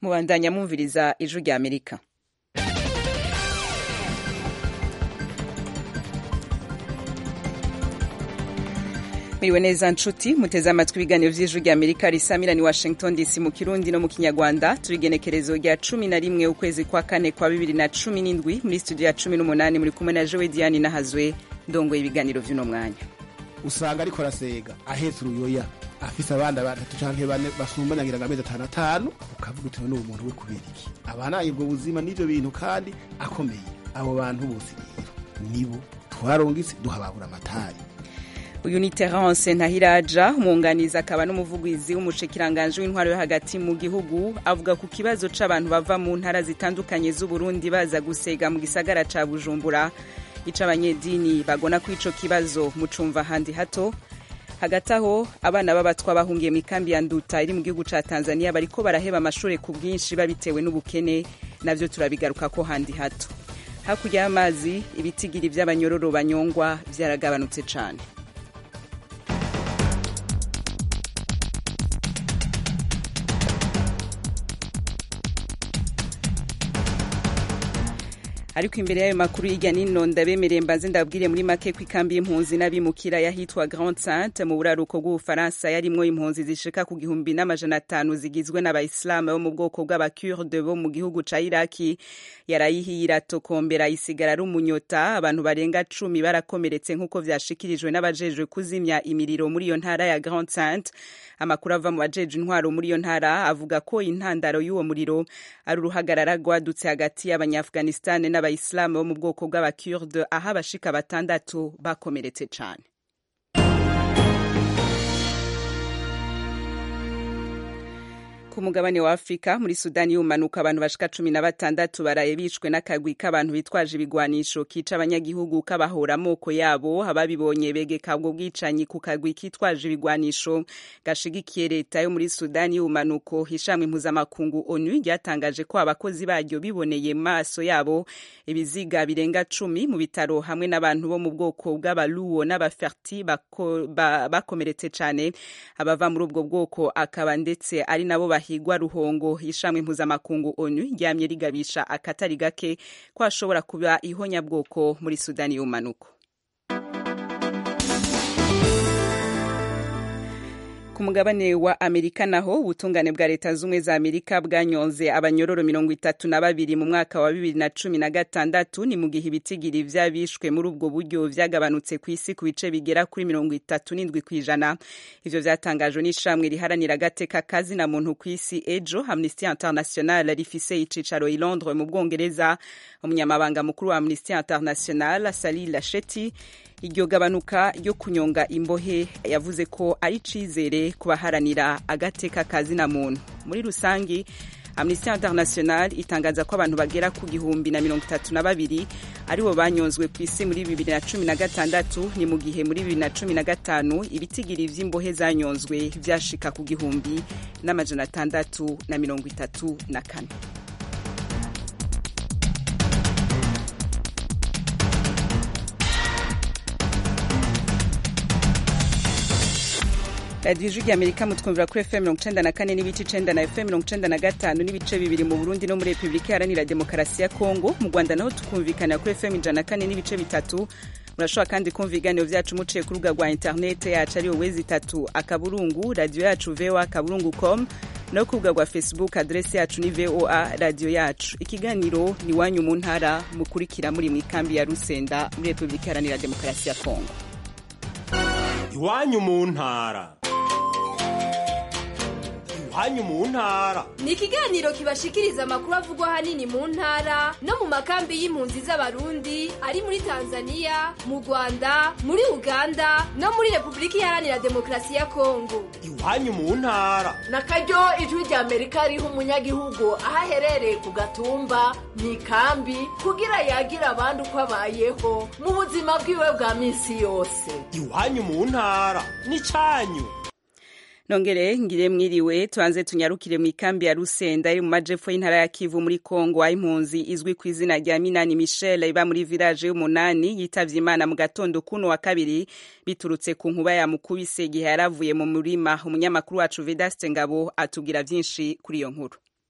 mubandanya mwumviriza ijwi rya amerika muriwe neza nshuti muteze amatwi ibiganiro vy'ijwi rya amerika risamira ni washington dc mu kirundi no mu kinyarwanda turi igenekerezo rya cumi na rimwe ukwezi kwa kane kwa bibiri na cumi n'indwi muri studio ya cumi n'umunani muri kumwe na jowe diane nahazwe ndongoye ibiganiro vy'uno mwanya usanga ariko arasega ahetse uruyoya afise abana batatu canke bane basumbana ngira ngo amezi atanu atanu ukavuga uti n'uwo muntu we kubera iki abanaye ubwo buzima n'ivyo bintu kandi akomeye abo bantu bose rero nibo twarongise duhababura amatari uyu ni terence ntahiraja umwunganizi akaba n'umuvugizi w'umushikiranganji w'intwaro yo hagati mu gihugu avuga ku kibazo c'abantu bava mu ntara zitandukanye z'uburundi baza gusega mu gisagara ca bujumbura ico abanyedini bagona ko ico kibazo mucumva ahandi hato hagati aho abana b'abatwa bahungiye mu ikambi ya nduta iri mu gihugu ca tanzania bariko baraheba amashure ku bwinshi babitewe n'ubukene navyo turabigaruka ko handi hato hakurya y'amazi ibitigiri vy'abanyororo banyongwa vyaragabanutse cane ariko imbere y'ayo makuru y'ijya nino ndabemereye mbanze ndabwire muri make ko ikambi y'impunzi n'abimukira yahitwa Grand Sainte mu buraruko bw'Ubufaransa yarimwo impunzi zishika ku gihumbi n'amajana atanu zigizwe n'abayisilamu bo mu bwoko bw'abakurde bo mu gihugu ca Iraki yarayihiye iratokombera isigara ari umunyota abantu barenga cumi barakomeretse nk'uko vyashikirijwe n'abajejwe kuzimya imiriro muri iyo ntara ya Grand Sainte amakuru ava mu bajeje intwaro muri iyo ntara avuga ko intandaro y'uwo muriro ari uruhagarara rwadutse hagati y'abanyafghanistan n'abayisilamu bo mu bwoko bw'abakurde aho abashika batandatu bakomeretse cane ku mugabane wa afurika muri sudani y'umanuka abantu bashika cumi na batandatu baraye bishwe n'akagwi k'abantu bitwaje ibigwanisho kica abanyagihugu kabahora amoko yabo ababibonye begeka ubwo bwicanyi ku kagwi kitwaje ibigwanisho gashigikiye leta yo muri sudani y'umanuko ishamwe impuzamakungu onu ryatangaje ko abakozi baryo biboneye maso yabo ibiziga birenga cumi mu bitaro hamwe n'abantu bo mu bwoko bw'abaluwo n'abaferti bakomeretse ba, cane abava muri ubwo bwoko akaba ndetse ari nabo higwa ruhongo ishamwe impuzamakungu onu ryamye rigabisha akatari gake ko hashobora kuba ihonyabwoko muri sudani y'umanuko ku mugabane wa amerika naho ubutungane bwa leta z'ubumwe za amerika bwanyonze abanyororo mirongo itatu na babiri mu mwaka wa bibiri na cumi na gatandatu ni mu gihe ibitigiri vy'abishwe muri ubwo buryo vyagabanutse ku isi ku bice bigera kuri mirongo itatu n'indwi kw'ijana ivyo vyatangajwe n'ishamwe riharanira agateka kazina muntu ku isi ejo amnesty international rifise icicaro i londres mu bwongereza umunyamabanga mukuru wa amnesty international sali lasheti iryo gabanuka ryo kunyonga imbohe yavuze ko ari icizere ku baharanira agateka kazina muntu muri rusangi amnesty international itangaza ko abantu bagera ku gihumbi na mirongo itatu na babiri aribo banyonzwe ku isi muri bibiri na cumi na gatandatu ni mu gihe muri bibiri na cumi na gatanu ibitigiri vy'imbohe zanyonzwe vyashika ku gihumbi n'amajana atandatu na mirongo itatu na kane radiyo ijwi rya amerika mutwumvira kuri fm mirongo icenda na kane n'ibice icenda na fm mirongo icenda na gatanu n'ibice bibiri mu burundi no muri repubulika iharanira demokarasi ya kongo mu rwanda naho tukumvikanira kuri fm ijana na kane n'ibice bitatu murashobora kandi kumva ibiganiro vyacu muciye ku rubuga rwa interinete yacu ariyo wezi itatu akaburungu radiyo yacu voa akaburungu com no ku rubuga rwa facebook aderesi yacu ni voa radiyo yacu ikiganiro ni wanyu mu ntara mukurikira muri mu ikambi ya rusenda muri repubulika iharanira demokarasi ya kongo iwanyu mu ntara iwanyu mu ntara ni ikiganiro kibashikiriza amakuru avugwa ahanini mu ntara no mu makambi y'impunzi z'abarundi ari muri tanzania mu rwanda muri uganda no muri repubulika iharanira demokarasi ya kongo iwanyu mu ntara na karyo ijwi rya amerika riha umunyagihugu aho aherereye ku gatumba mu ikambi kugira yagira abandi uko abayeho mu buzima bwiwe bwa minsi yose iwanyu mu ntara ni cyanyu nongere ngire mwiriwe tuanze tunyarukire mu ikambi ya Rusenda iri mu majepfo y'intara ya Kivu muri Kongo aho impunzi izwi ku izina rya Minani Michel iba muri village y'umunani yitavye Imana mu gatondo kuno wa kabiri biturutse ku nkuba ya mukubise igihe yaravuye mu murima umunyamakuru wacu Vedaste Ngabo atubwira vyinshi kuri iyo nkuru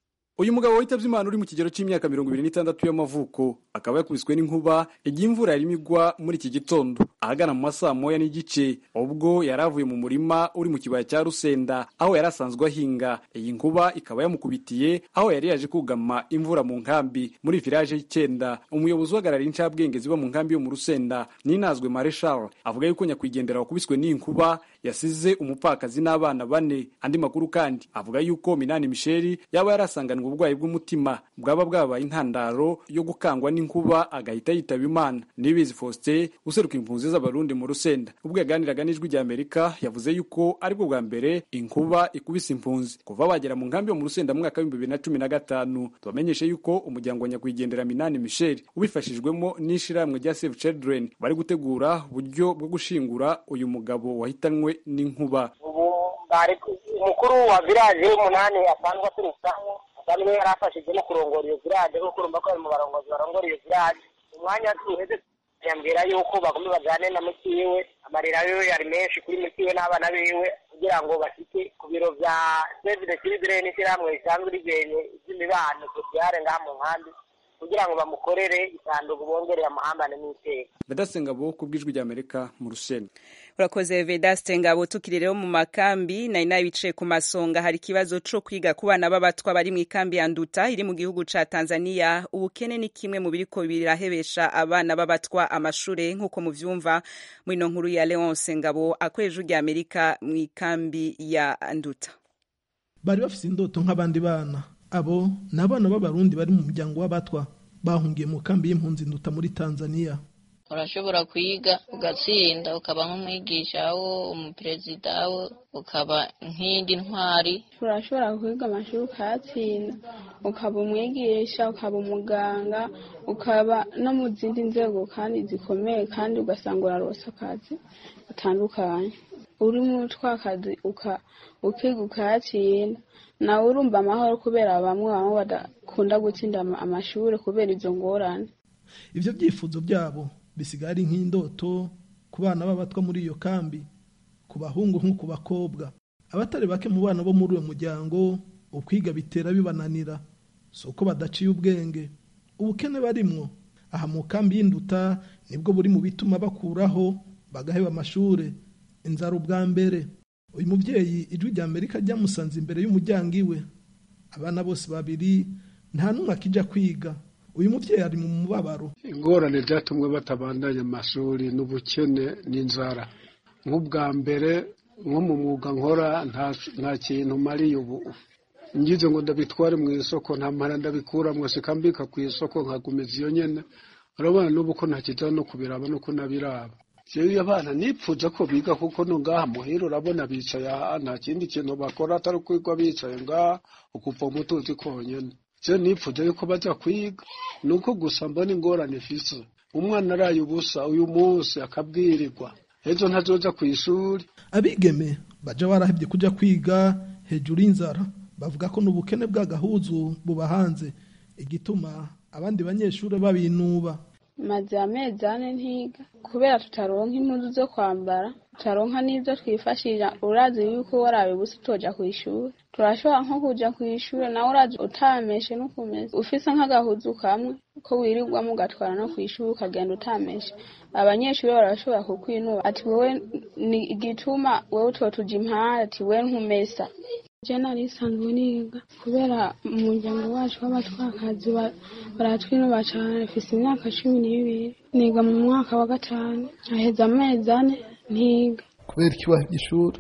uyu mugabo witavye imana uri mu kigero c'imyaka mirongo ibiri n'itandatu y'amavuko akaba yakubiswe n'inkuba igihe imvura yarimo igwa muri iki gitondo ahagana mu masaa moya n'igice ubwo yari avuye mu murima uri mu kibaya cya rusenda aho yari asanzwe ahinga iyi nkuba ikaba yamukubitiye aho yari yaje kugama imvura mu nkambi muri village y'icyenda umuyobozi uhagarariye incabwenge ziba mu nkambi yo mu rusenda ninazwe mareshal avuga yuko nyakwigendera wakubiswe n'iyi nkuba yasize umupfakazi n'abana bane andi makuru kandi avuga yuko minani misheri yaba yarasanganwe uburwayi bw'umutima bwaba bwabaye intandaro yo gukangwa n'inkuba agahita yitaba imana nibizi faustin useruka impunzi z'abarundi mu rusenda ubwo yaganiraga n'ijwi rya amerika yavuze yuko aribwo bwa mbere inkuba ikubise impunzi kuva bagera mu nkambi yo mu rusenda mu mwaka w'ibihumbi bibiri na cumi na gatanu tubamenyeshe yuko umuryango wa nyakwigendera minani misheri ubifashijwemo n'ishirahamwe rya save children bari gutegura uburyo bwo gushingura uyu mugabo wahitanwe n'inkuba ubu bari umukuru wa village w'umunani asanzwe aturukaho asanzwe yari afashije no kurongora iyo village kuko urumva ko ari mu barongozi barongora iyo village umwanya tuheze yambwira yuko bagomba bajane na mukiwe amarira yiwe yari menshi kuri mukiwe n'abana biwe kugira ngo bashike ku biro vya save the children ishyirahamwe risanzwe rigenye ivy'imibano sociale ngaha mu nkambi kugira ngo bamukorere isanduku bongereye amahambane n'iteka vedasenga bo ku bw'ijwi rya amerika mu rusenda urakoze vedaste ngabo tukiri rero mu makambi nari nabicaye ku masonga hari ikibazo co kwiga ku bana b'abatwa bari mu ikambi ya nduta iri mu gihugu ca tanzania ubukene ni kimwe mu biriko birahebesha abana b'abatwa amashure nk'uko muvyumva muri ino nkuru ya leonce ngabo akoresha ijwi rya amerika mu ikambi ya nduta bari bafise indoto nk'abandi bana abo ni abana b'abarundi bari mu muryango w'abatwa bahungiye mu kambi y'impunzi nduta muri tanzania urashobora kwiga ugatsinda ukaba nk'umwigisha wo umuperezida wo ukaba nk'indi ntwari urashobora kwiga amashuri ukayatsinda ukaba umwigisha ukaba umuganga ukaba no mu zindi nzego kandi zikomeye kandi ugasanga urarose akazi gatandukanye uri muri twa kazi ukiga ukayatsinda nawe urumva amahoro kubera bamwe bamwe badakunda gutsinda amashuri kubera izo ngorane ivyo byifuzo byabo bisigaye ari nk'indoto ku bana b'abatwa muri iyo kambi ku bahungu nko ku bakobwa abatari bake mu bana bo muri uwo muryango ukwiga bitera bibananira si uko badaciye ubwenge ubukene barimwo aha mu kambi y'induta nibwo buri mu bituma bakuraho bagaheba amashure inzara ubwa mbere uyu mubyeyi ijwi rya amerika ryamusanze imbere y'umuryango iwe abana bose babiri nta n'umwe akijya kwiga uyu mubyeyi ari mu mubabaro ingorane byatumwe batabandanya amashuri n'ubukene n'inzara nk'ubwa mbere nko mu mwuga nkora nta kintu mariye ubu ngize ngo ndabitware mu isoko nta mpara ndabikuramo sikambika ku isoko nkagumiza iyo nyene urabona n'ubu ko ntakijya no kubiraba nuko nabiraba jewe abana nipfuza ko biga kuko no ngaha muhira urabona bicaye aha nta kindi kintu bakora atari kwigwa bicaye ngaha ukuva umutuzi konyene je nipfuza yuko baja kwiga nuko gusa mbona ingorane ifise umwana araye ubusa uyu munsi akabwirirwa ejo ntazoja kw'ishuri abigeme baja barahevye kuja kwiga hejuru y'inzara bavuga ko n'ubukene bw'agahuzu buba hanze igituma abandi banyeshuri babinuba maze amezi ane ntiga kubera tutaronka impuzu zo kwambara tutaronka n'ibyo twifashisha urazi yuko warabe gusa utoja ku ishuri turashobora nko kuja ku ishuri nawe urazi utameshe n'ukumeze ufise nk'agahuzu kamwe ko wirirwamo ugatwara no ku ishuri ukagenda utameshe abanyeshuri barashobora kukwinuba ati wowe ni igituma wowe utotuja impande ati we ntumesa je nari nsanzwe niga kubera umuryango wacu w'abatwakazi baratwinuba cane mfise imyaka cumi n'ibiri niga mu mwaka wa gatanu aheza amezi ane ntiga kubera iki wahevye ishuri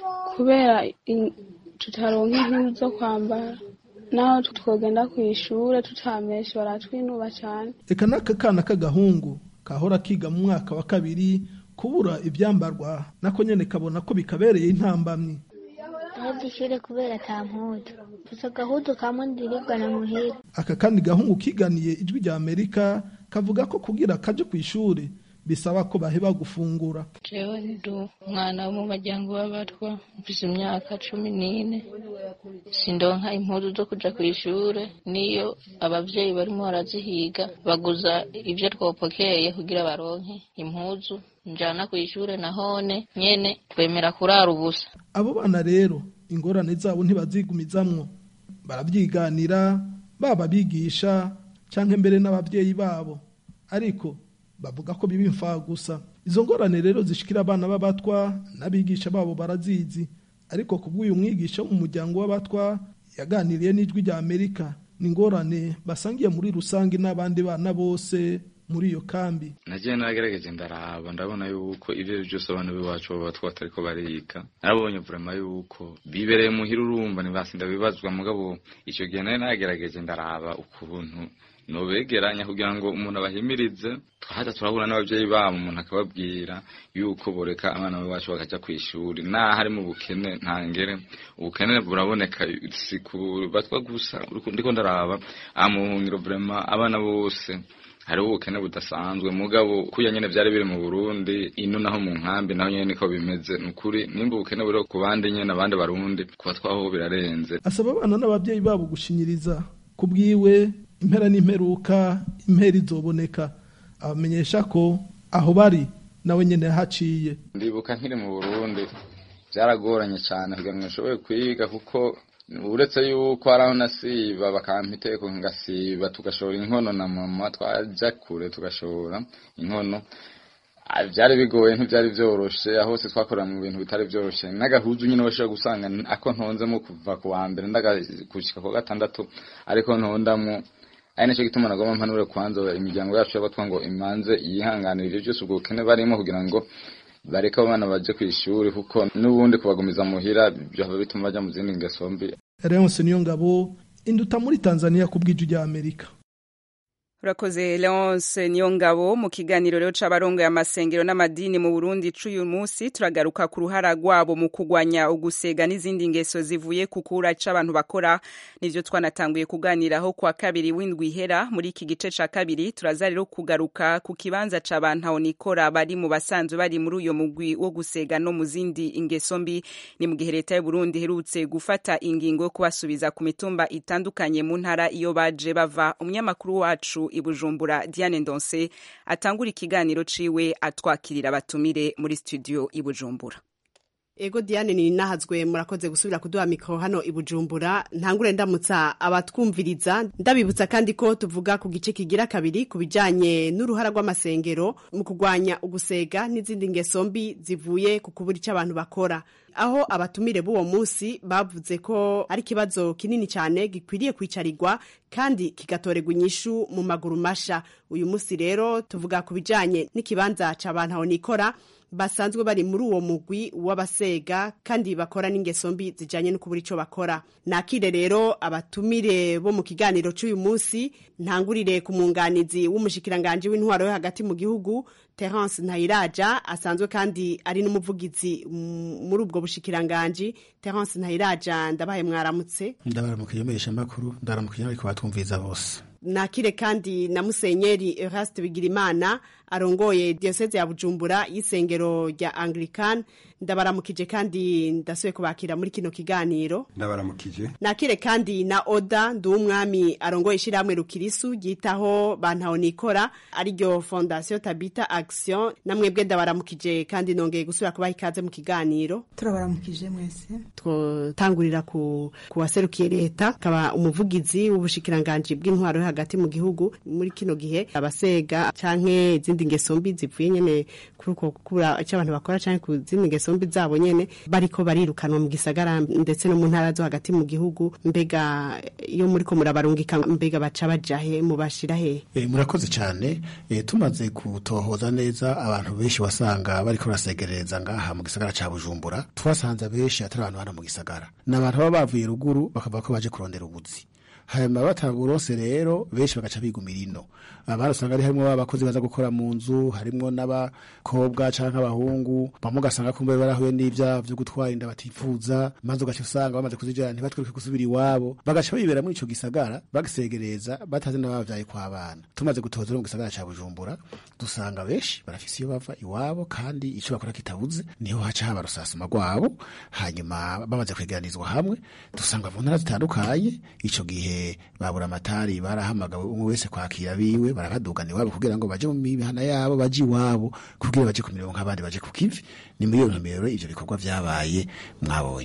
kubera tutaronka impuzu zo kwambara naho twogenda ku ishure tutameshe baratwinuba cane eka n'aka kana k'agahungu kahora kiga mu mwaka wa kabiri kubura ivyambarwa nako nyene kabona ko bikabereye intambamyi ahebye ishure kubera ata mpuzu gusa agahudu kamwe ndirigana muhira aka kandi gahungu kiganiye ijwi rya amerika kavuga ko kugira kaje ku ishuri bisaba ko baheba gufungura jewe ndi umwana wo mu muryango w'abatwa mfise imyaka cumi n'ine sindonka impuzu zo kuja ku ishure niyo abavyeyi barimo barazihiga baguza ivyo twopokeye kugira baronke impuzu njana ku ishure nahone nyene twemera kurara ubusa abo bana rero ingorane zabo ntibazigumizamwo barabyiganira baba abigisha cyangwa mbere n'ababyeyi babo ariko bavuga ko biba imfa gusa izo ngorane rero zishikira abana b'abatwa n'abigisha babo barazizi ariko ku bw'uyu mwigisha wo mu muryango w'abatwa yaganiriye n'ijwi rya amerika ni ingorane basangiye muri rusange n'abandi bana bose muri iyo kambi nagiye nagerageje ndaraba ndabona yuko ibyo ari byose abana b'iwacu baba batwa batariko bariga narabonye vurema yuko bibereye muhira urumva ntibasinda bibazwa mugabo icyo gihe nari nagerageje ndaraba ukuntu nobegeranya kugira ngo umuntu abahimirize twahaza turahura n'ababyeyi babo umuntu akababwira yuko boreka abana bacu bakaja ku ishuri naho ari mu bukene ntangere ubukene buraboneka si ku batwa gusa ndiko ndaraba aha mu buhungiro vrema abana bose hariho ubukene budasanzwe mugabo kuya nyene vyari biri mu Burundi ino naho mu nkambi naho nyene niko bimeze nukuri nimba ubukene buri ku bandi nyene abandi barundi kuba twaho birarenze asaba abana n'ababyeyi babo gushinyiriza ku bwiwe impera n'imperuka impera izoboneka abamenyesha ko aho bari nawe nyene yahaciye ndibuka nkiri mu Burundi byaragoranye cyane kugira ngo nshobore kwiga kuko uretse yuko hari aho nasiba bakampa iteko ngasiba tugashora inkono na mama twaja kure tugashora inkono byari bigoye ntibyari byoroshe aho hose twakorera mu bintu bitari byoroshe n'agahuzu nyine washobora gusanga ako ntonzemo kuva ku wa mbere ndagakushika ku gatandatu ariko ntondamo ari nacyo gituma nagomba mpanure kwanza imiryango yacu y'abatwa ngo imanze yihanganira ibyo byose ubwo bukene barimo kugira ngo bareke abana baje ku ishuri kuko n'ubundi kubagumiza muhira byaba bituma bajya mu zindi ngeso mbi Leonce niyo ngabo induta muri Tanzania ku bw'iju rya Amerika urakoze leonce niyo ngabo mu kiganiro rero c'abarongoye amasengero n'amadini mu burundi c'uyu munsi turagaruka ku ruhara rwabo mu kugwanya ugusega n'izindi ngeso zivuye ku kura c'abantu bakora nivyo twanatanguye kuganiraho kwa kabiri w'indwi ihera muri iki gice ca kabiri turaza rero kugaruka ku kibanza c'abantu aho nikora bari mu basanzwe bari muri uyo mugwi wo gusega no mu zindi ingeso mbi ni mu gihe leta y'uburundi iherutse gufata ingingo yo kubasubiza ku mitumba itandukanye mu ntara iyo baje bava umunyamakuru wacu ibujumbura Diane Ndonse atangura ikiganiro ciwe atwakirira abatumire muri studio ibujumbura Ego Diane ni nahazwe murakoze gusubira kuduha mikro hano ibujumbura ntangure ndamutsa abatwumviriza ndabibutsa kandi ko tuvuga ku gice kigira kabiri ku bijanye n'uruhara rw'amasengero mu kugwanya ugusega n'izindi ngeso mbi zivuye ku kubura icyo abantu bakora aho abatumire b'uwo munsi bavuze ko ari ikibazo kinini cyane gikwiriye kwicarirwa kandi kigatorerwa inyishu mu maguru masha uyu munsi rero tuvuga ku bijanye n'ikibanza c'abantu aho nikora basanzwe bari muri uwo mugwi w'abasega kandi bakora n'ingeso mbi zijanye no kubura ico bakora nakire rero abatumire bo mu kiganiro c'uyu munsi ntangurire ku munganizi w'umushikiranganje w'intwaro yo hagati mu gihugu Terence Ntayiraja asanzwe kandi ari n'umuvugizi muri ubwo bushikiranganje Terence Ntayiraja ndabaye mwaramutse ndabaramukije mesha makuru ndaramukije ariko batwumviza bose nakire kandi na musenyeri Eraste Bigirimana arongoye diocese ya Bujumbura y'isengero rya Anglican ndabaramukije kandi ndasuye kubakira muri kino kiganiro ndabaramukije nakire kandi na Oda Nduwumwami arongoye ishiramwe rukirisu ryitaho bantaho nikora ariryo Fondation Tabita Action namwebwe ndabaramukije kandi nongeye gusubira kubaha ikaze mu kiganiro turabaramukije mwese twotangurira ku kuwaserukiye leta akaba umuvugizi w'ubushikiranganje bw'intwaro yo hagati mu gihugu muri kino gihe abasega canke izindi ngeso mbi zivuye nyene kuri uko kubura icyo abantu bakora canke ku zindi ngeso mbi zabo nyene bariko barirukanwa mu gisagara ndetse no mu ntara zo hagati mu gihugu mbega iyo muriko murabarungika mbega baca bajahe mubashira he e, murakoze cyane e, tumaze kutohoza neza abantu benshi wasanga bariko barasegerereza ngaha mu gisagara ca Bujumbura twasanze benshi atari abantu bana mu gisagara n'abantu baba bavuye ruguru bakavuga ko baje kurondera ubuzi hanyuma bataburose rero benshi bagaca bigumira ino abari usanga ari harimo abakozi baza gukora mu nzu harimo n'abakobwa canke abahungu bamwe ugasanga kumbe barahuye n'ivyaha vyo gutwara inda batifuza maze ugaca usanga bamaze kuzijana ntibatwereke gusubira iwabo bagaca bibera muri ico gisagara bagisegereza batazi n'abavyaye kw'abana tumaze gutoza mu gisagara ca Bujumbura dusanga benshi barafise iyo bava iwabo kandi ico bakora kitabuze niho haca haba rusasuma rwabo hanyuma bamaze kwegeranizwa hamwe dusanga mu ntara zitandukanye ico gihe babura amatari barahamagawe umwe wese kwakira biwe barabadugana iwabo kugira ngo baje mu mihana yabo baje iwabo kugira baje ku mirongo nk'abandi baje ku kivi ni muri iyo ntumbero ivyo bikorwa vyabaye mwabonye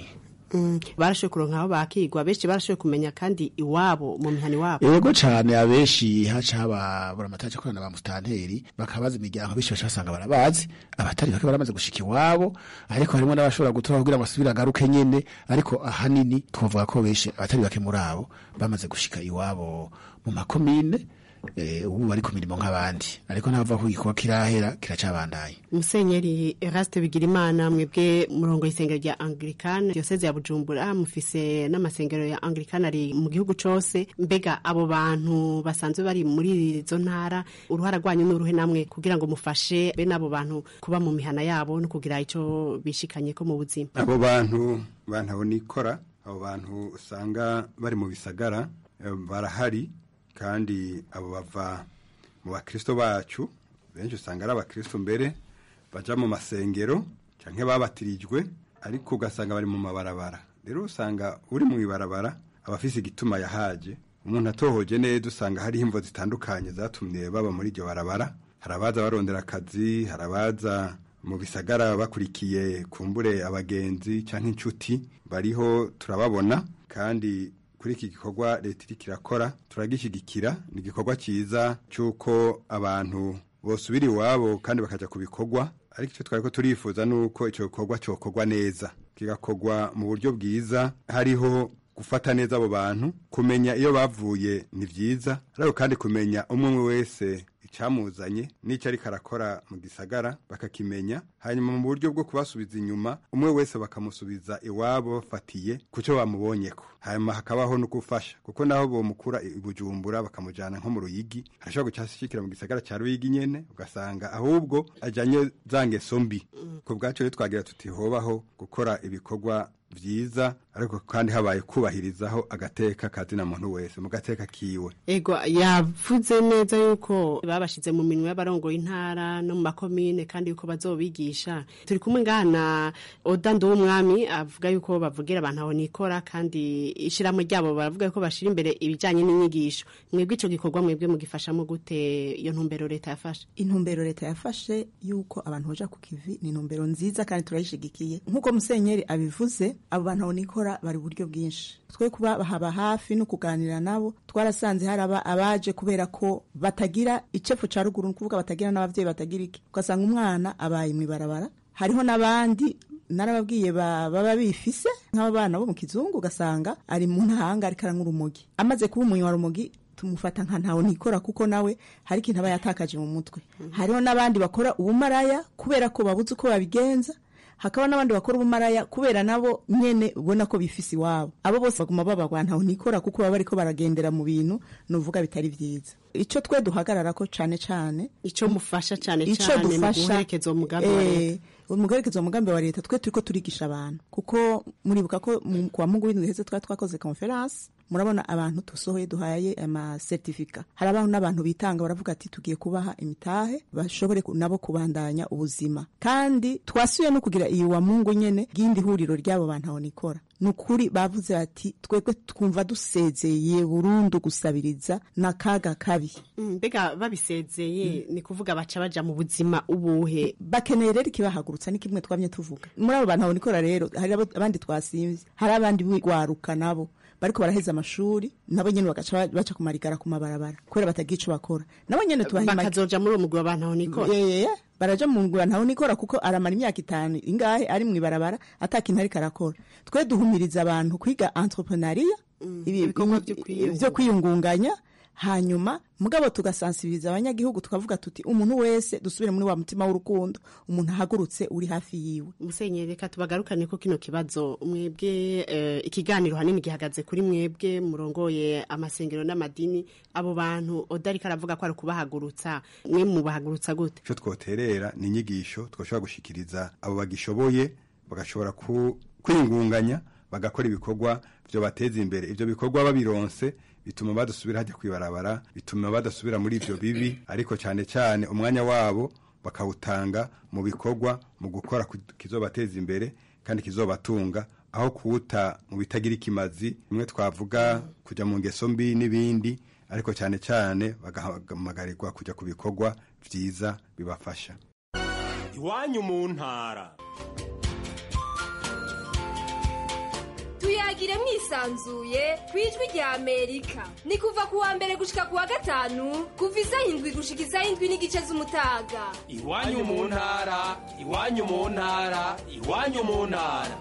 Mm, barashoboye kuronka aho bakigwa benshi barashoboye kumenya kandi iwabo mu mihana iwabo yego cane abenshi haca haba buramatari akorana ba mustanteri bakabaza imiryango benshi baca basanga barabazi abatari bake baramaze gushika iwabo ariko harimo n'abashobora gutora kugira ngo asubire agaruke nyene ariko ahanini twavuga ko benshi abatari bake muri abo bamaze gushika iwabo mu makomine eh, ubu bari ku mirimo nk'abandi ariko ntava ko igikorwa kirahera kiracabandanya musenyeri eraste bigirimana mwebwe murongo y'isengero rya anglikane diyoseze ya bujumbura mufise n'amasengero ya anglikane ari mu gihugu cose mbega abo bantu basanzwe bari muri izo ntara uruhara rwanyu n'uruhe namwe kugira ngo mufashe be n'abo bantu kuba mu mihana yabo no kugira ico bishikanye ko mu buzima abo bantu bantabonikora abo bantu usanga bari mu bisagara eh, barahari kandi abo bava mu bakristo bacu benshi usanga ari abakristo mbere baja mu masengero canke babatirijwe ariko ugasanga bari mu mabarabara rero usanga uri mu ibarabara abafise igituma yahaje umuntu atohoje neza usanga hariho imvo zitandukanye zatumye baba muri iryo barabara hari abaza barondera akazi hari abaza mu bisagara bakurikiye kumbure abagenzi canke inshuti bariho turababona kandi kuri iki gikorwa leta iriko irakora turagishyigikira ni igikorwa cyiza cy'uko abantu bosubira iwabo kandi bakaja ku bikorwa ariko icyo twariko turifuza ni uko icyo gikorwa cyokorwa neza kigakorwa mu buryo bwiza hariho gufata neza abo bantu kumenya iyo bavuye ni byiza ariko kandi kumenya umwe umwe wese icyamuzanye n'icyo ariko arakora mu gisagara bakakimenya hanyuma mu buryo bwo kubasubiza inyuma umwe wese bakamusubiza iwabo bafatiye ku cyo bamubonyeko hanyuma hakabaho no gufasha kuko naho bomukura i bujumbura bakamujyana nko mu ruyigi arashobora gucyashyikira mu gisagara cya ruyigi nyene ugasanga ahubwo ajyanye za ngeso mbi ku bwacu rero twagira tuti hobaho gukora ibikorwa byiza ariko kandi habaye kubahirizaho agateka kazina muntu wese mu gateka kiwe ego yavuze neza yuko babashize mu minwe y'abarongoye intara no mu makomine kandi yuko bazobigisha turi kumwe ngaha na oda nduwumwami avuga yuko bavugira abantu aho nikora kandi ishirahamwe ryabo baravuga yuko bashira imbere ibijanye n'inyigisho mwebwe ico gikorwa mwebwe mugifashamo gute iyo ntumbero leta yafashe intumbero leta yafashe yuko abantu baja ku kivi ni intumbero nziza kandi turayishigikiye nk'uko musenyeri abivuze abo bantu aho nikora bari uburyo bwinshi twe kuba haba hafi no kuganira nabo twarasanze haraba abaje kubera ko batagira icefu ca ruguru nukuvuga batagira n'abavyeyi batagira iki ugasanga umwana abaye mw'ibarabara hariho n'abandi narababwiye baba bifise nk'abana bo mu kizungu ugasanga ari mu ntahanga ariko aranywa urumogi amaze kuba umunywa rumogi tumufata nka ntawe nikora kuko nawe hari ikintu aba yatakaje mu mutwe hariho n'abandi bakora ubumaraya kubera ko babuze uko babigenza hakaba n'abandi bakora ubumaraya kubera nabo nyene ubona ko bifise iwabo abo bose baguma babagwa ntaho nikora kuko baba bariko baragendera mu bintu nuvuga bitari vyiza ico twe duhagararako cane cane ico mufasha cane ico cane mu dufasha guherekeza uwo mugambi wa leta umuherekeza umugambi wa leta twe turiko turigisha abantu kuko muribuka ko mu- kuwa mungu w'indwi heze twari twakoze conference murabona abantu dusohoye duhaye amasertifika hari abantu n'abantu bitanga baravuga ati tugiye kubaha imitahe bashobore ku- nabo kubandanya ubuzima kandi twasuye no kugira iyi wa mungu nyene ry'indi huriro ry'abo bantu aho nikora ni ukuri bavuze bati twebwe twumva dusezeye burundu gusabiriza n'akaga kabi Mm, mbega babisezeye ni kuvuga baca baja mu buzima ubuhe bakeneye rero ikibahagurutsa ni kimwe twamye tuvuga muri abo bantu aho nikora rero hari abo- abandi twasimvye hari abandi bigwaruka nabo bariko baraheza amashuri nabo nyene bagaca ba- baca kumarigara ku mabarabara kubera batagira ico bakora nabo nyene tubaha imagi- bakazoja muri uwo mugwi w'abantu aho nikora yeye baraja mu ngura ntaho nikora kuko aramara imyaka itanu ingahe ari mw'ibarabara ata kintu ariko arakora twe duhumiriza abantu kwiga entrepreneuria ibi- ibikorwa ibi- vyo kwiyungunganya. vyo kwiyungunganya hanyuma mugabo tugasansibiriza abanyagihugu tukavuga tuti umuntu wese dusubire muri wa mutima w'urukundo umuntu ahagurutse uri hafi yiwe musenyeri reka tubagarukane ko kino kibazo mwebwe eh, ikiganiro hanini gihagaze kuri mwebwe murongoye amasengero n'amadini abo bantu odariko aravuga ko ari ukubahagurutsa mwe mubahagurutsa gute icyo twoterera ni inyigisho twashobora gushikiriza abo bagishoboye bagashobora ku- kwiyungunganya bagakora ibikorwa byo bateza imbere ibyo bikorwa babironse bituma badasubira hajya kwibarabara bituma badasubira muri ibyo bibi ariko cyane cyane umwanya wabo bakawutanga mu bikorwa mu gukora ku- kizobateza imbere kandi kizobatunga aho kuwuta mu bitagira ikimazi bimwe twavuga kujya mu ngeso mbi n'ibindi ariko cyane cyane bagahamagarirwa kujya ku bikorwa byiza bibafasha iwanyu mu ntara tuyagire mwisanzuye ku ijwi rya amerika ni kuva ku wa mbere gushika ku wa gatanu kuva isaha indwi gushika isaha indwi n'igice z'umutaga iwanyu mu ntara iwanyu mu ntara iwanyu mu ntara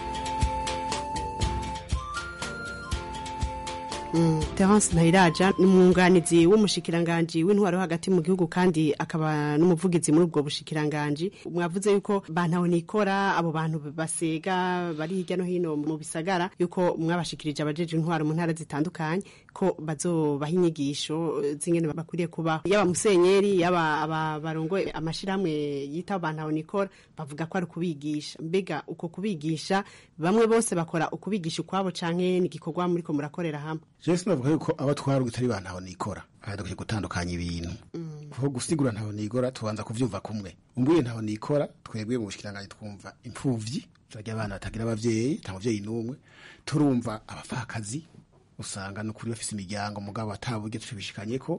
Terence Ntayiraja ni umwunganizi w'umushikiranganji w'intwaro hagati mu gihugu kandi akaba n'umuvugizi muri ubwo bushikiranganji mwavuze yuko bantaho nikora abo bantu basega bari hirya no hino mu bisagara yuko mwabashikirije abajeje intwaro mu ntara zitandukanye ko bazobaha inyigisho zingene bakwiriye kubaho yaba musenyeri yaba aba barongoye amashirahamwe yita bantaho nikora bavuga ko ari kubigisha mbega uko kubigisha bamwe bose bakora ukubigisha ukwabo canke ni igikorwa muriko murakorera hamwe jewe sinavuga yuko abo twarunga itari ba ntaho nikora aha dukwiye gutandukanya ibintu kuko gusigura ntaho nikora tubanza kuvyumva kumwe umbuye ntaho nikora twebwe mu bushikiranganji twumva impfuvyi turarya abana batagira abavyeyi nta muvyeyi n'umwe turumva abapfakazi usanga nukuri bafise imiryango mugabo ataburyo tubishikanyeko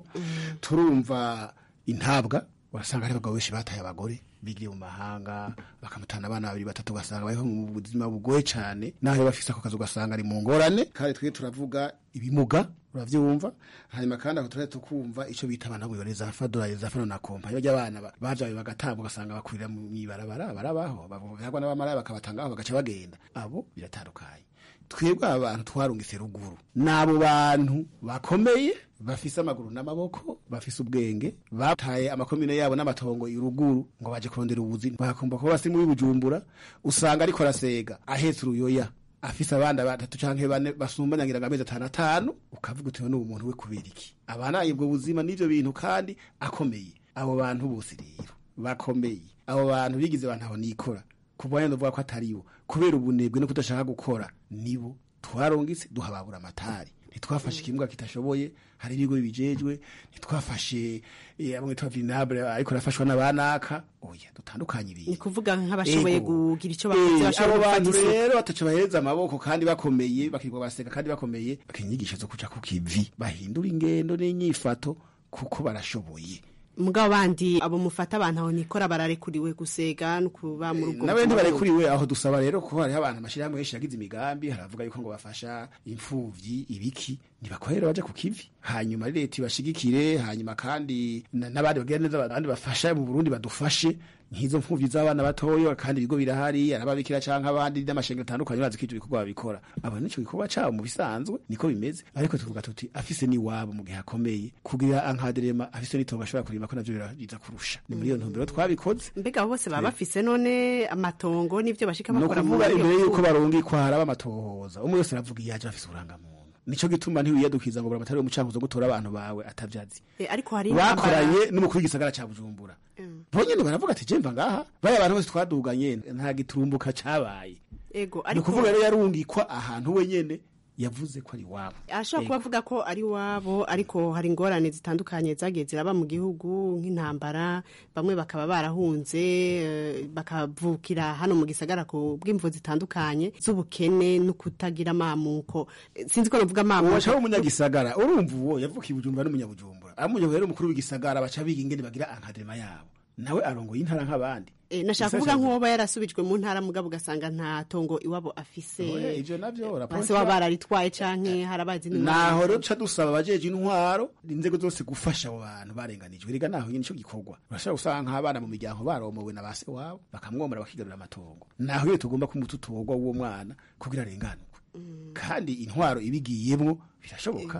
turumva intabwa urasanga ari abagabo benshi bataye abagore bigiye mu mahanga bakamutana abana babiri batatu ugasanga bariho mu buzima bugoye cyane naho bafise ako kazi ugasanga ari mu ngorane kandi twe turavuga ibimuga uravyumva hanyuma kandi aho turahita tukumva ico bita abana bwe za fadora za fano na kompa iyo abana bavyaye bagatabwa ugasanga bakurira mu ibarabara barabaho bavugwa n'abamaraya bakabatangaho bagaca bagenda abo biratandukanye twebwe abantu twarungitse ruguru n'abo bantu bakomeye bafise amaguru n'amaboko bafise ubwenge bataye amakomine yabo n'amatongo iruguru ngo baje kurondera ubuzima bakumva ko basi muri bujumbura usanga ariko arasega ahetse uruyoya afise abana batatu canke bane basumbanyagira ngo amezi atanu atanu ukavuga uti n'ubu muntu we kubera iki abana ubwo buzima n'ivyo bintu kandi akomeye abo bantu bose rero bakomeye abo bantu bigize abantu aho nikora kuva yenda uvuga ko ataribo kubera ubunebwe no kudashaka gukora nibo twarongitse duhababura amatari ntitwafashe ikimbwa kitashoboye hari ibigo bibijejwe ntitwafashe amwe twa vinable ariko rafashwa n'abanaka oya dutandukanye ibintu ni kuvuga nk'abashoboye kugira icyo bakoze bakoze abo bantu rero bataca bahereza amaboko kandi bakomeye bakirwa baseka kandi bakomeye bakinyigisha zo kuja ku kivi bahindura ingendo n'inyifato kuko barashoboye mugabo bandi abo mufata abantu aho nikora bararekuriwe gusega no kuba mu rugo nabe ntibarekuriwe aho dusaba rero ko hariho abantu amashirahamwe menshi yagize imigambi haravuga yuko ngo bafasha imfuvyi ibiki ntibakorera baje ku kivi hanyuma leta ibashigikire hanyuma kandi n'abandi bagira neza abandi bafasha mu Burundi badufashe nk'izo mfuvyi z'abana batoyo kandi ibigo birahari arababikira canke abandi n'amashengero atandukanye bazi ko ivyo bikorwa babikora abo nico gikorwa cabo mu bisanzwe niko bimeze ariko tuvuga tuti afise ni wabo mu gihe akomeye kugira ankaderema afise n'itongo ashobora kurima ko navyo birabiza kurusha ni muri iyo ntumbero twabikoze mbega abo bose baba bafise none amatongo n'ivyo bashika no bakora kuvuga imbere yuko barungikwa haraba amatohoza umwe wese aravuga iyo aje afise uburangamuntu nico gituma ntiwiyadukiza ngo buramatari umucankuzo gutora abantu bawe atavyazi Eh, ariko hari bakoranye n'umukuru w'igisagara ca bujumbura bonyene baravuga ati jemva ngaha baya abantu bose twaduganye nta giturumbuka cabaye ego ni ariko ukuvuga rero yarungikwa ahantu wenyene yavuze ko ari wabo ashobora kuba avuga ko ari wabo ariko hari ingorane zitandukanye zagiye ziraba mu gihugu nk'intambara bamwe bakaba barahunze eh, bakavukira hano mu gisagara ku bw'imvo zitandukanye z'ubukene no kutagira amamuko Eh, sinzi ko navuga uwaca amamuko w'umunyagisagara urumva uwo yavukiye bujumbura n'umunyabujumbura amunyabura rero umukuru w'igisagara baca biga ingene bagira ankadema yabo nawe arongoye intara nk'abandi Eh, nashaka kuvuga nk'uwoba yarasubijwe mu ntara mugabo ugasanga nta tongo iwabo afise Oya, ivyo navyo raporo base waba bararitwaye canke harabazi naho rero tuca dusaba abajeje intwaro inzego zose gufasha abo bantu barenganijwe rega naho nyine ico gikorwa urashobora gusanga nk'abana mu miryango baromowe na base wabo bakamwomora bakigarurira amatongo naho iyo tugomba kumuta utogwa w'uwo mwana kugira arenganurwe kandi intwaro ibigiyemwo birashoboka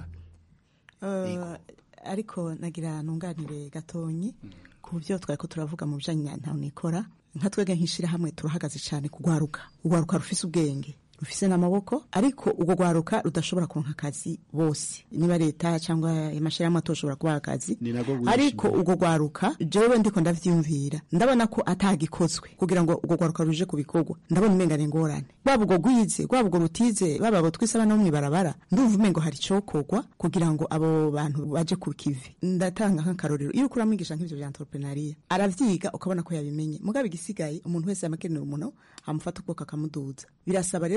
Eh, ariko nagira nunganire gatonyi ku byo twari ko turavuga mu bijanye na ntawe nikora nka twebwe nk'ishirahamwe turahagaze cyane kugwaruka ugwaruka rufise ubwenge rufise n'amaboko ariko ubwo gwaruka rudashobora kuronka akazi bose niba leta cyangwa amashirahamwe atoshobora kubaha akazi ni nabwo bwinshi. ariko ubwo gwaruka jewe ndiko ndavyiyumvira ndabona ko atagikozwe kugira ngo ubwo gwaruka ruje ku bikorwa ndabona umenga ni ingorane rwaba ubwo gwize rwaba ubwo rutize baba abo twise abana bo mw'ibarabara ndumva umengo hari icokorwa kugira ngo abo bantu baje ku kivi ndatanga nk'akarorero iyo uriko uramwigisha nk'ivyo vya entrepreneuria aravyiga ukabona ko yabimenye mugabo igisigaye umuntu wese yamakenera umuntu amufata ukuboko akamuduza birasaba rero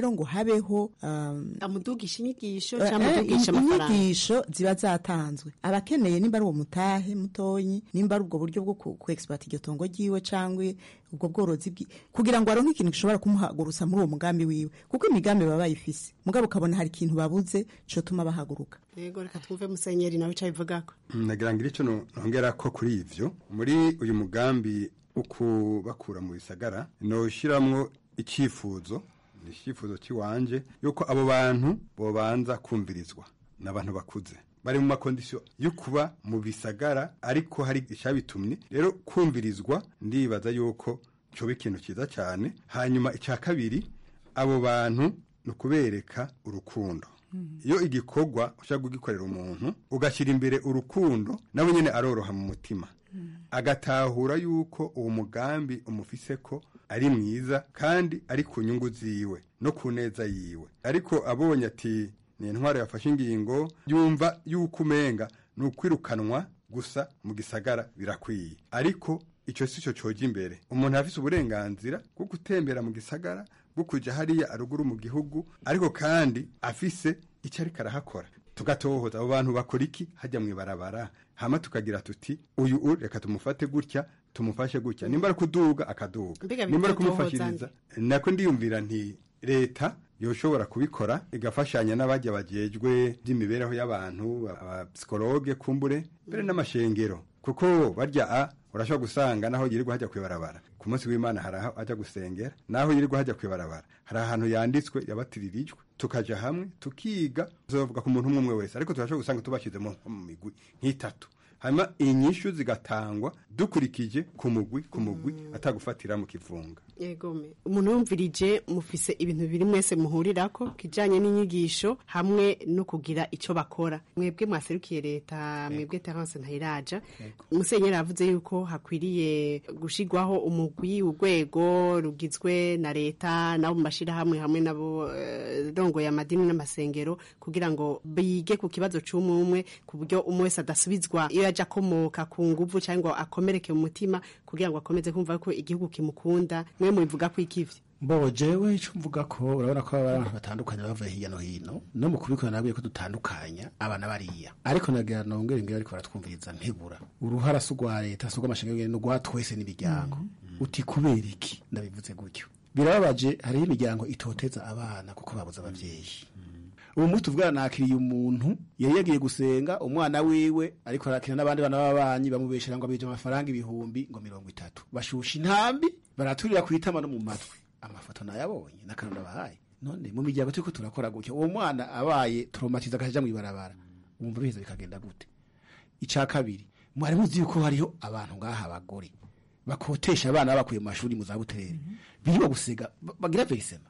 rero ngo habeho um, amudugisha inyigisho Eh, cyangwa eh, amudugisha amafaranga inyigisho ziba zatanzwe abakeneye nimba ari uwo mutahe mutonyi nimba ari ubwo buryo bwo ku ku exploit iryo tongo ryiwe cyangwa ubwo bworozi bwi kugira ngo aronke ikintu gishobora kumuhagurutsa muri uwo mugambi wiwe kuko imigambi baba bayifise mugabo ukabona hari ikintu babuze cotuma bahaguruka yego reka twumve musenyeri nawe icyo abivugako nagira ngo icyo nongera ko kuri ivyo muri uyu mugambi ukubakura mu bisagara noshiramwo icyifuzo ni icyifuzo cy'iwanje yuko abo bantu bobanza kumvirizwa n'abantu bakuze bari mu makondisiyo yo kuba mu bisagara ariko hari icyabitumye rero kumvirizwa ndibaza yuko cyoba ikintu cyiza cyane hanyuma icya kabiri abo bantu ni ukubereka urukundo iyo igikorwa ushaka kugikorera umuntu ugashyira imbere urukundo nawe nyine aroroha mu mutima agatahura yuko uwo mugambi umufise ko ari mwiza kandi ari ku nyungu ziwe no ku neza yiwe ariko abonye ati ni intwaro yafashe ingingo yumva yuko umenga ni ukwirukanwa gusa mu gisagara birakwiye ariko icyo si cyo cyoga imbere umuntu afise uburenganzira bwo gutembera mu gisagara bwo kujya hariya aruguru mu gihugu ariko kandi afise icyo ariko arahakora tugatohoza abo bantu bakora iki hajya mu ibarabara hama tukagira tuti uyu u reka tumufate gutya tumufashe gutya nimba ari kuduga akaduga Mbega nimba ari bitotohoza kumufashiriza nako ndiyumvira nti leta yoshobora kubikora igafashanya n'abajya bajejwe by'imibereho y'abantu abapsikologe kumbure mbere n'amashengero kuko barya a urashobora gusanga naho yirirwa hajya kwibarabara ku munsi w'imana hari aho ajya gusengera naho yirirwa hajya kwibarabara hari ahantu yanditswe yabatiririjwe tukaja hamwe tukiga tuzavuga ku muntu umwe umwe wese ariko turashobora gusanga tubashyize mu mu migwi nk'itatu hanyuma inyishu zigatangwa dukurikije ku mugwi ku mugwi atagufatira mu kivunga yegome umuntu yumvirije mufise ibintu biri mwese muhurirako kijanye n'inyigisho hamwe no kugira ico bakora mwebwe mwaserukiye leta mwebwe Terence Ntayiraja musenyeri avuze yuko hakwiriye gushigwaho umugwi urwego rugizwe na leta nabo mu mashirahamwe hamwe nabo eh, rongo ya madini n'amasengero kugira ngo bige ku kibazo c'umwe umwe ku buryo umwe wese adasubizwa iyo yaje akomoka ku nguvu cyangwa ngo akomereke mu mutima kugira ngo akomeze kumva ko igihugu kimukunda mwe mubivuga ko ikivye mbo jewe icyo mvuga ko urabona ko aba abantu batandukanye bavuye hirya no hino no mu kubikora nabwiye ko dutandukanya abana bariya ariko nagira nongere ngira ariko baratwumviriza ntibura uruhara si urwa leta si urw'amashanyarazi ni urwa twese n'imiryango uti kubera iki ndabivuze gutyo birababaje hariho imiryango itoteza abana kuko babuze ababyeyi ubu munsi tuvugana nakiriye umuntu yari yagiye gusenga umwana wiwe ariko arakina n'abandi bana b'abanyi bamubeshera ngo abije amafaranga ibihumbi ngo mirongo itatu bashusha intambi baraturira ku itama no mu matwi amafoto nayabonye n'akantu nabahaye none mu miryango turiko turakora gutyo uwo mwana abaye traumatiza akaja mu ibarabara wumva biheza bikagenda gute ica kabiri mwari muzi yuko hariho abantu ngaha abagore bakotesha abana babakuye mu mashuri mu zabuterere biriwe gusega ba- bagira verisema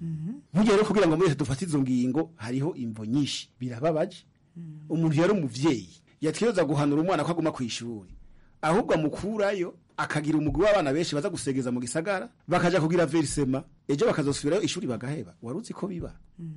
burya rero kugira ngo mwese dufate izo ngingo hariho imvo nyinshi birababaje umuntu yari umuvyeyi yategereza guhanura umwana ko aguma ku ishuri ahubwo amukurayo akagira umugwi w'abana benshi baza gusegeza mu gisagara bakaja kugira verisema ejo bakazosubirayo ishuri bagaheba wari uzi ko biba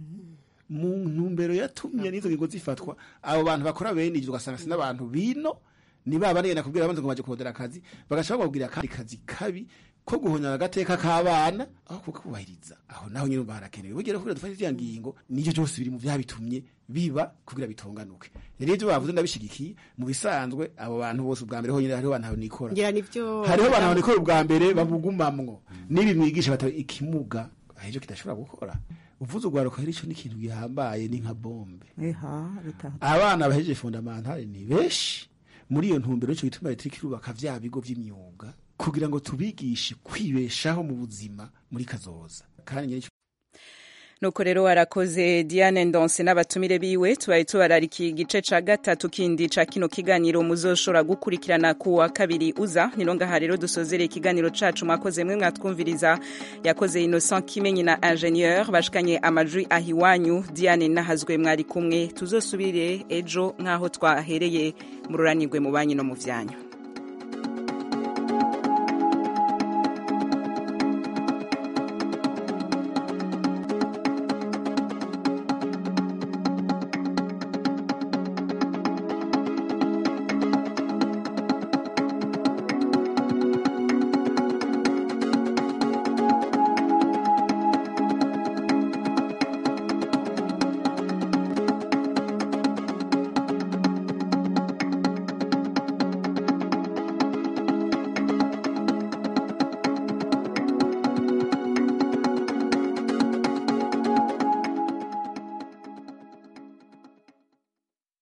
mu ntumbero yatumye n'izo ngingo zifatwa abo bantu bakora bene ibyo ugasanga si n'abantu bino ni ba bane nakubwira abanza ngo baje kurondera akazi bagashaka babwira akandi kazi kabi ko guhonyora agateka k'abana aho kukubahiriza aho naho nyine umva harakenewe bugera kugira dufate iziya ngingo nicyo cyose biri mu byabitumye biba kugira bitonganuke rero ibyo bavuze ndabishigikiye mu bisanzwe abo bantu bose ubwa mbere honyine hariho abantu nikora ngira nivyo hariho abantu nikora ubwa mbere babugumamwo nibi mwigisha bataba ikimuga ahejo kidashobora gukora uvuze urwaruka rero ico ni ikintu gihambaye ni nka bombe eha bitaha abana bahejeje fondamentale ni benshi muri iyo ntumbero nico gituma leta iriko irubaka vya bigo vy'imyuga kugira ngo tubigishe kwibeshaho mu buzima muri kazoza kandi nyene nuko rero warakoze diane ndonse n'abatumire biwe tubaye tubararika igice ca gatatu kindi ca kino kiganiro muzoshobora gukurikirana ku wa kabiri uza nino ngaha rero dusozere ikiganiro cacu mwakoze mwe mwatwumviriza yakoze innocent kimenyi na ingenieur bashikanye amajwi ahiwanyu diane nahazwe mwari kumwe tuzosubire ejo nk'aho twahereye mururanirwe mu banyi no mu vyanyu